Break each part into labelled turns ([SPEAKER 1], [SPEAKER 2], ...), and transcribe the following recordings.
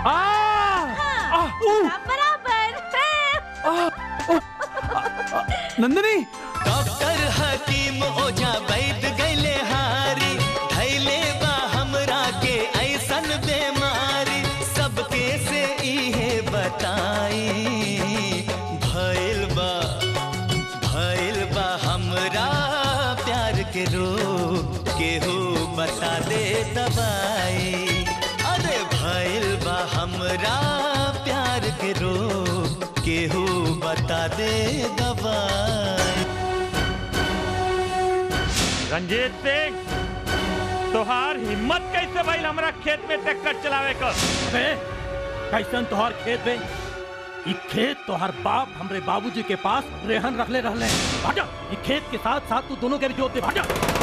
[SPEAKER 1] हाँ, बराबर
[SPEAKER 2] नंदिनी
[SPEAKER 3] डॉक्टर हकीम ओझा वैद गैले हारी धैले बा हमरा के ऐसन बीमारी सबके से इहे बताई भइल बा भइल बा हमरा प्यार के रोग केहू बता दे दवाई अरे भइल बा हमरा प्यार के रोग केहू बता दे दवाई
[SPEAKER 4] रंजीत सिंह तोहार हिम्मत कैसे भइल हमरा खेत में ट्रैक्टर चलावे का
[SPEAKER 5] बे कैसन तोहार खेत बे ई खेत तोहार बाप हमरे बाबूजी के पास रेहन रखले रहले भाजा ई खेत के साथ साथ तू दोनों के भी जोत दे भाजा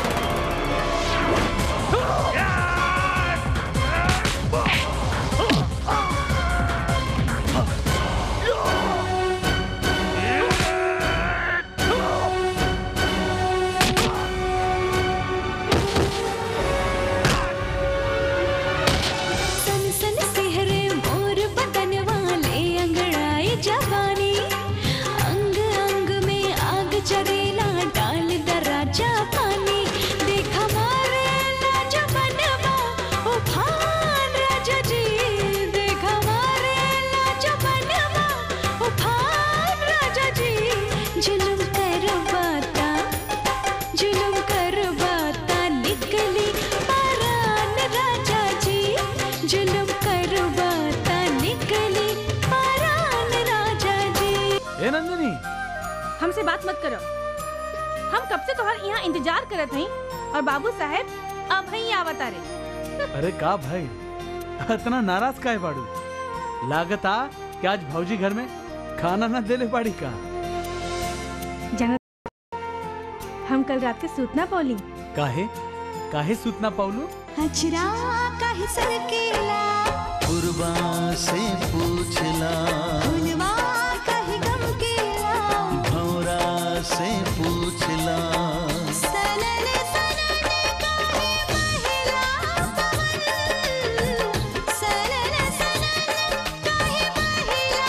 [SPEAKER 1] सन सन सिहरे मोर बदन वाले अंगड़ाई जवानी अंग अंग में आग जरेला डाल दराजा पानी देखा मारे लाज बनवा उफान राजा जी देखा मारे लाज बनवा उफान राजा जी जुलुम करवाता जुलुम करवाता निकली पारान राजा जी जुलुम करवाता निकली पारान राजा जी
[SPEAKER 2] ए नंदिनी
[SPEAKER 6] हमसे बात मत करो हम कब से तुम्हार यहाँ इंतजार करत हई और बाबू साहेब अब ही आवत आ रे
[SPEAKER 2] अरे का भाई इतना नाराज काहे बाड़ू लागत आ कि आज भौजी घर में खाना ना देले बाड़ी का
[SPEAKER 6] जाना हम कल रात के सूतना पौली
[SPEAKER 2] काहे काहे सूतना पाउलू
[SPEAKER 1] अचरा काहे सरकेला
[SPEAKER 3] गुरबा से पूछला
[SPEAKER 1] फुलवा काहे गमकेला
[SPEAKER 3] भौरा से पूछला
[SPEAKER 1] सनन सनन काहे महिला पवन सनन सनन काहे महिला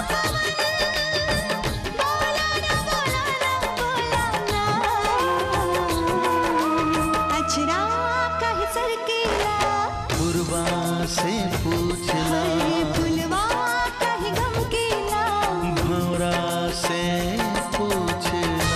[SPEAKER 1] पवन बोला ना बोला ना बोला ना अचरा काहे सरकेला
[SPEAKER 3] गुरबा से पूछला
[SPEAKER 1] फुलवा काहे गमकेला
[SPEAKER 3] भौरा से पूछला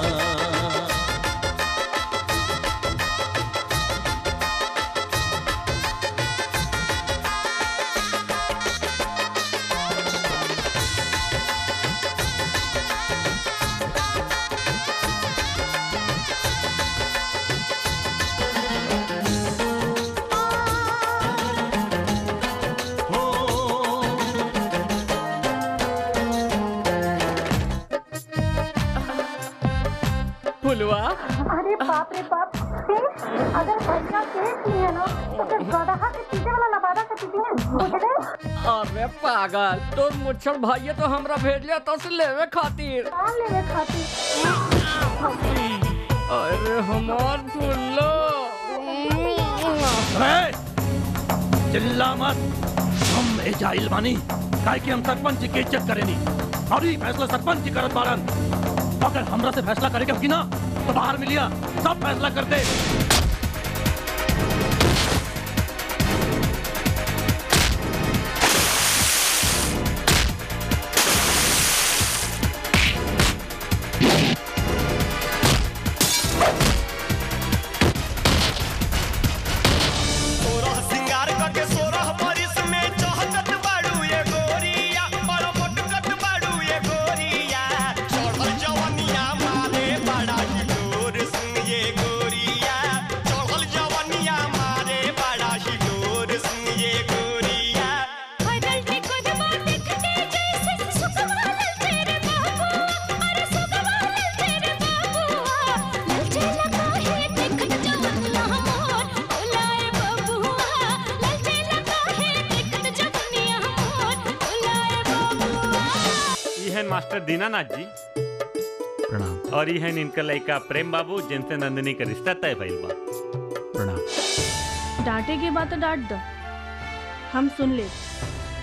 [SPEAKER 4] फुलवा
[SPEAKER 7] अरे बाप रे बाप फिर अगर भैया केस नहीं है ना तो फिर गदहा के पीछे वाला लबादा के पीछे है बुझले
[SPEAKER 8] अरे पागल तो मुच्छर भाई तो हमरा भेज लिया तो से लेवे खातिर
[SPEAKER 7] कौन लेवे खातिर
[SPEAKER 8] अरे हमार फुल्लो
[SPEAKER 5] ए, चिल्ला मत हम एजाइल बानी काहे कि हम सरपंच की इज्जत करेनी और ई फैसला सरपंच की करत बारन अगर हमरा से फैसला करे के होगी ना तो बाहर मिलिया सब फैसला कर दे
[SPEAKER 3] सोरह सिंगार करके सोरह बरिस में चहकत बाड़ू ये गोरिया बड़ मोटकत बाड़ू ये गोरिया चढ़ल जवनिया मारे बड़ा हिलोर सुन ये गोरिया चढ़ल जवनिया मारे बड़ा हिलोर सुन ये गोरिया
[SPEAKER 1] हरल में कोदमा देखते जैसे सुखवाल तेरे बाबू अरे सुखवाल तेरे बाबू ललचे लगा है देखत जवनिया मोर बुलाए बबुआ ललचे लगा है देखत जवनिया मोर बुलाए बबुआ
[SPEAKER 4] ई है मास्टर दीनानाथ जी
[SPEAKER 2] प्रणाम
[SPEAKER 4] और ई है इनका लड़का प्रेम बाबू जिनसे नंदिनी का रिश्ता तय भइल बा
[SPEAKER 2] प्रणाम
[SPEAKER 6] डांटे के बाद तो डांट दो हम सुन ले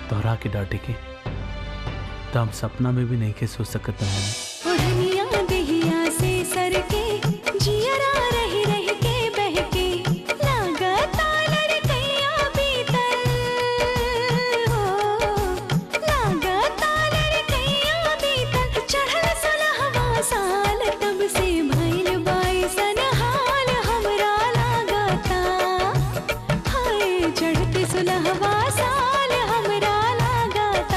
[SPEAKER 2] तोहरा के डांटे के तो हम सपना में भी नहीं के सोच सकत नंदनी
[SPEAKER 1] ओढ़निया देहिया से सर के जियरा रही रही के बहके लागता लड़कैया बीतल हो लागता लड़कैया बीतल चढ़ल सुलहवा साल तब से भइल बाइसन हाल हमरा लागता हाय चढ़ते सुलहवा साल हमरा लागता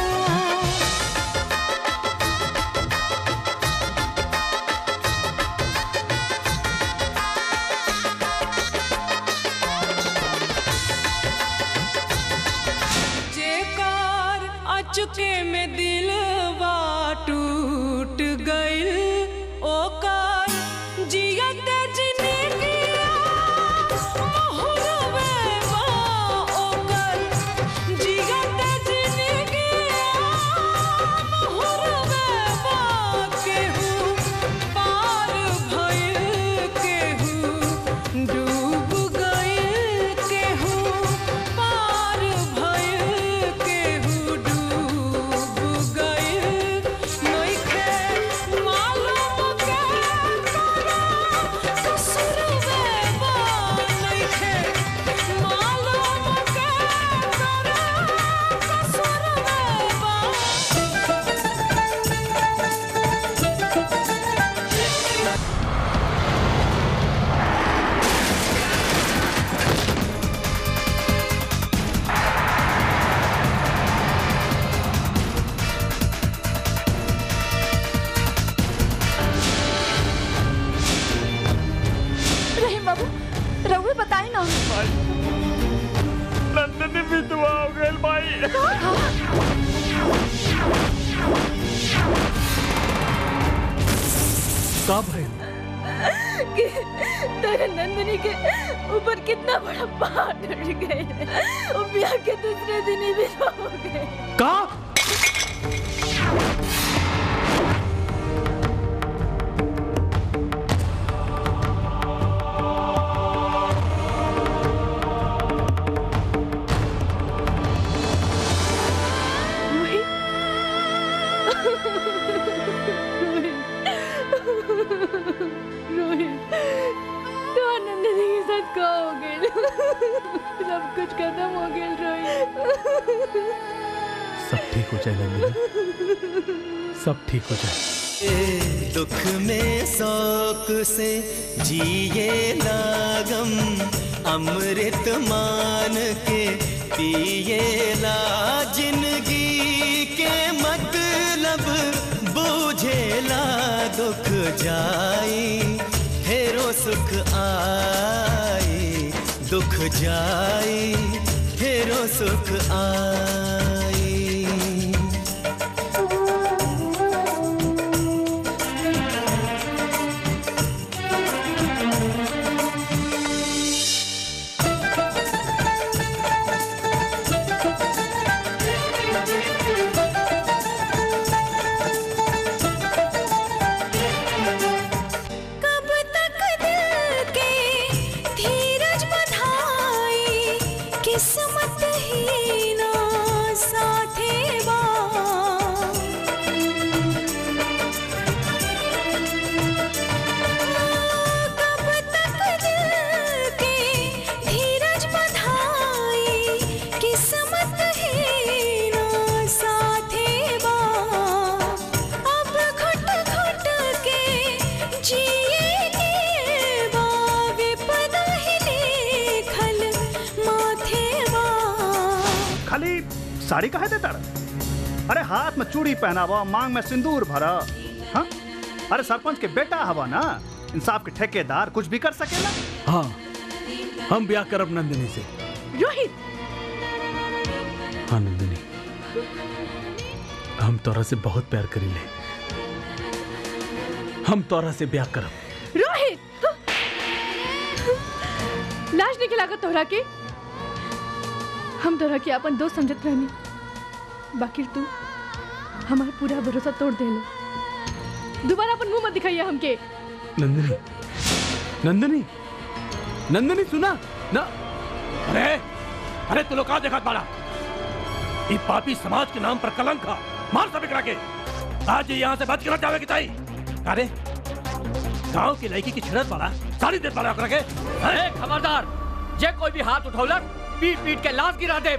[SPEAKER 9] जेकार अचुके में दिलवा टूट गइल ओकर जियत जिंदगिया मोहरवे बा ओकर जियत जिंदगिया मोहरवे बा केहू पार भइल केहू डूब गइल केहू पार भइल केहू डूब गइल नइखे मालूम के तोरा ससुरवे बा नइखे मालूम के तोरा ससुरवे बा
[SPEAKER 6] रहीम बाबू रघु बताई ना
[SPEAKER 4] नंदनी विधवा हो गई भाई
[SPEAKER 2] का भइल
[SPEAKER 6] कि तेरे नंदिनी के ऊपर कितना बड़ा पहाड़ टूट गए वो ब्याह के दूसरे दिन ही विधवा हो गए
[SPEAKER 2] का
[SPEAKER 6] रोहित रोहित तो नंदिनी के साथ का हो गए सब कुछ खत्म हो गया रोहित
[SPEAKER 2] सब ठीक हो जाए नंदिनी सब ठीक हो जाए
[SPEAKER 3] दुख में शौक से जिए लागम अमृत मान के पिए ला जिंदगी के मतलब बूझेला दुख जाई फेरो सुख आई दुख जाई फेरो सुख आई
[SPEAKER 1] कब तक दिल के धीरज बधाई किस्मत ही ना साथे बा कब तक दिल के धीरज बधाई किस्मत ही ना साथे बा अब घुट घुट के जिए के बा विपदा ही लिखल माथे बा
[SPEAKER 10] खाली साड़ी काहे देता अरे हाथ में चूड़ी पहनावा मांग में सिंदूर भरा हाँ अरे सरपंच के बेटा हवा ना इंसाफ के ठेकेदार कुछ भी कर सकेला
[SPEAKER 2] हाँ हम ब्याह करब नंदिनी से
[SPEAKER 6] रोहित
[SPEAKER 2] हाँ नंदिनी हम तोरा से बहुत प्यार करीले हम तोरा से ब्याह करब
[SPEAKER 6] रोहित लाज नहीं खिलाकर तोहरा के हम तोहरा के अपन दोस्त समझत रहनी बाकी तू हमारा पूरा भरोसा तोड़ देलो दोबारा अपन मुंह मत दिखाइए हमके
[SPEAKER 2] नंदिनी नंदिनी नंदिनी सुना ना
[SPEAKER 5] अरे अरे तू लोग का देखा बाड़ा ये पापी समाज के नाम पर कलंक है मार सब करा के आज ये यहाँ से बच कर जावे की ताई अरे गांव की लड़की की छिड़त वाला सारी देर वाला करा के
[SPEAKER 8] ए, खबरदार जे कोई भी हाथ उठौलक पीट पीट के लाश गिरा दे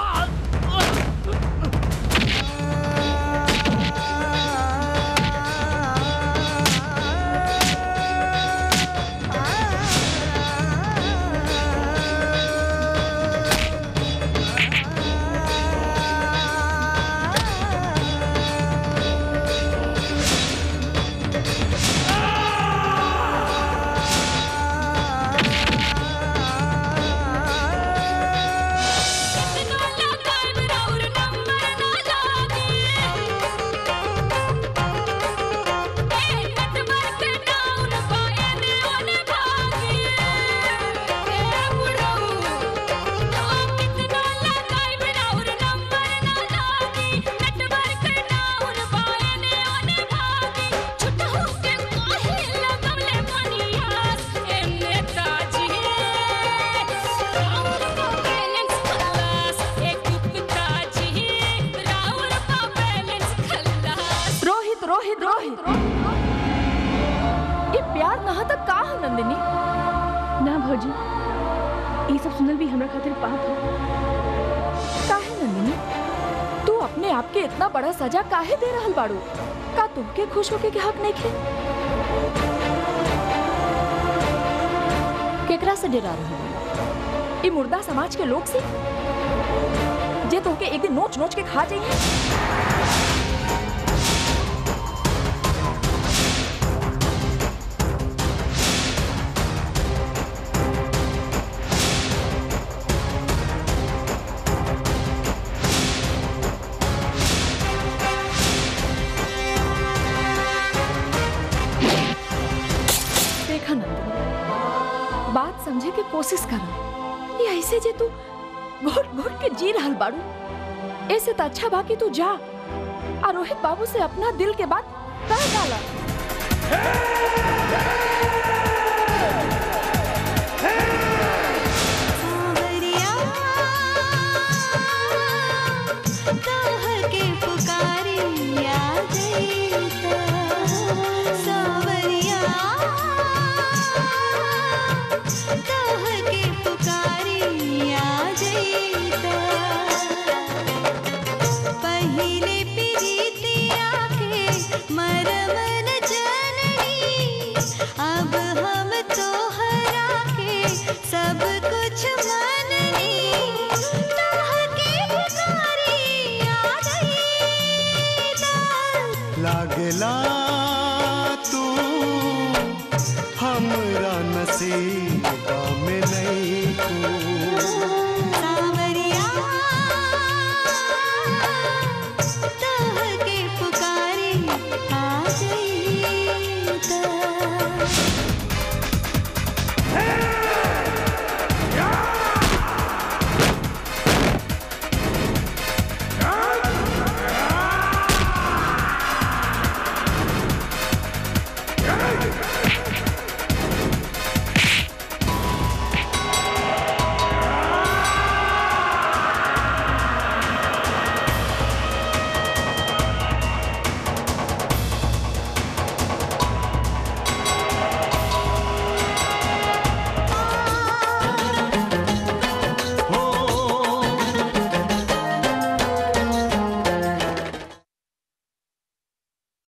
[SPEAKER 6] रोहित रोहित रोहित ये प्यार नहा तक का है नंदिनी ना भौजी ये सब सुनल भी हमरा खातिर पाप है काहे नंदिनी तू अपने आप के इतना बड़ा सजा काहे दे रहल बाड़ू का तुमके खुश होके के हक नहीं खे केकरा से डरा रहे ई मुर्दा समाज के लोग से जे तुमके एक दिन नोच नोच के खा जाइए देखा नंदिनी बात समझे के कोशिश करा ये ऐसे जे तू घुट घुट के जी रहल बाड़ू ऐसे तो अच्छा बा कि तू जा और रोहित बाबू से अपना दिल के बात कह डाला